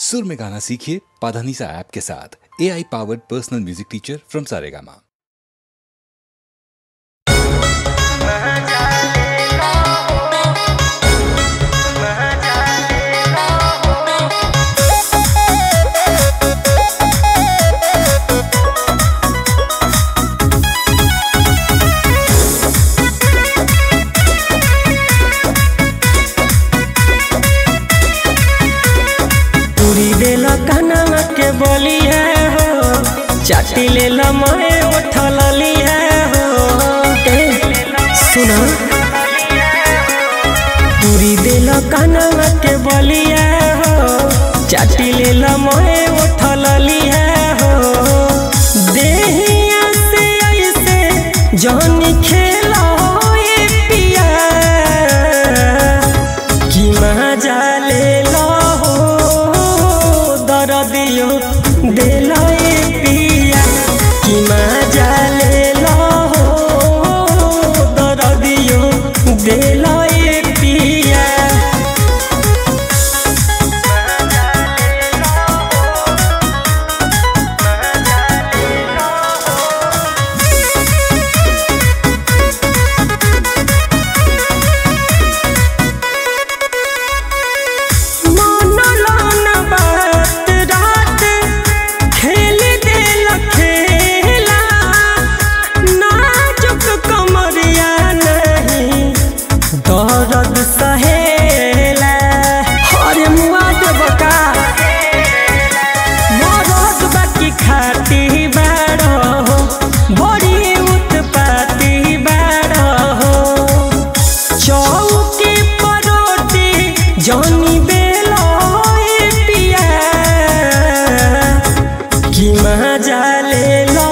सुर में गाना सीखिए पाधानीसा ऐप के साथ A I powered personal music teacher from Saregama पूरी देला कनवा के बलिया हो चाटी लेला मैं उठल लिया हो ए, सुना पूरी देला कनवा के बलिया हो चाटी लेला मैं उठल लिया हो देहिया से ऐसे जानी खेला ए पिया कि मजा ले लो दरदियो देलो ए पिया कि मजा ले लो दरदियो देलो ए पिया मनलन बात रात खेल देल खेला नाजुक कमरिया नहीं दर्द सहेला अरे मुआ देबका मरद बाकी खाती बाड़ो बड़ी उत्पाती बाड़ो चौकी परोटी जनी बेलो ए पिया कि मजा ले लो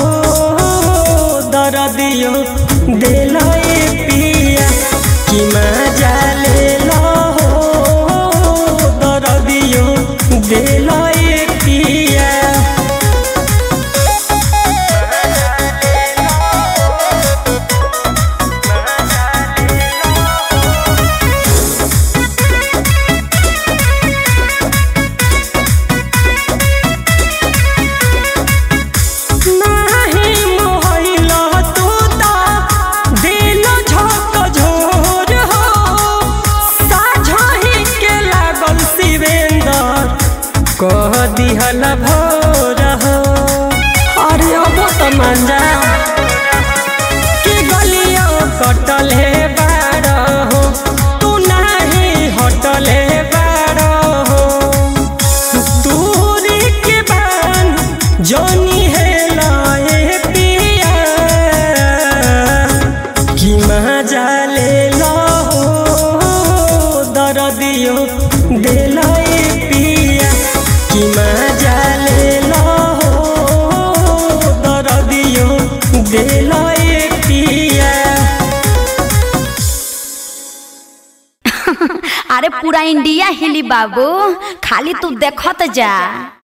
दरदियो देलो ए पिया कि मजा ले लो दरदियो देलो ए पिया नाही मोहइल तू ता दिल झक झोर हो साझही के लागल शिवेंदर कह दिहल भोर हो अरे अब त मंजा कि गलिया कटल हे बाड़ हो तू नाही हटल हे बाड़ हो दूरी के बान जोनी है लाए पिया कि मजा ले लो दरदियो दे लाए पिया कि मजा ले लो दरदियो दे लाए पिया अरे पूरा इंडिया हिली बाबू खाली तू देखत जा